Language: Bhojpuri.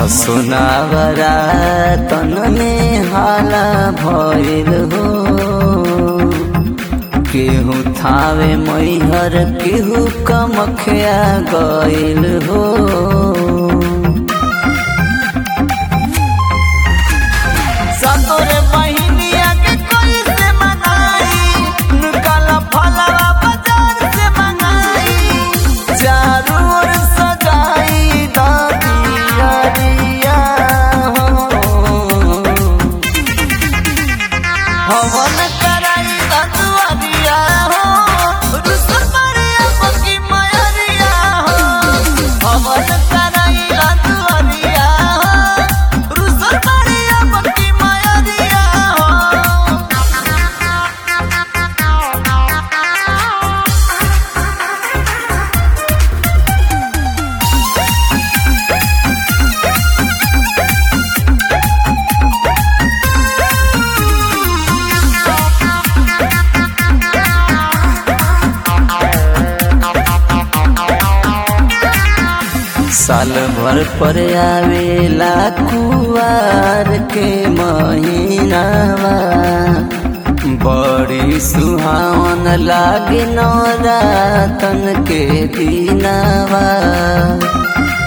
असुनावरा तन में हाला भइल हो केहू थावे मैहर केहू कमखिया गइल हो सतोरे बहिनिया के कोई से मनाई निकाला फलवा बाजार से मंगाई चारों ओर सजाई दादिया हो हवन कराई दतुआरिया हो रुसल मरिया पकी मयरिया हो हवन कराई दतुआरिया हो रुसल मरिया पकी मयरिया हो साल भर पर आवेला कुवार के महीनावा बड़ी सुहावन लागे नौरातन के दिनावा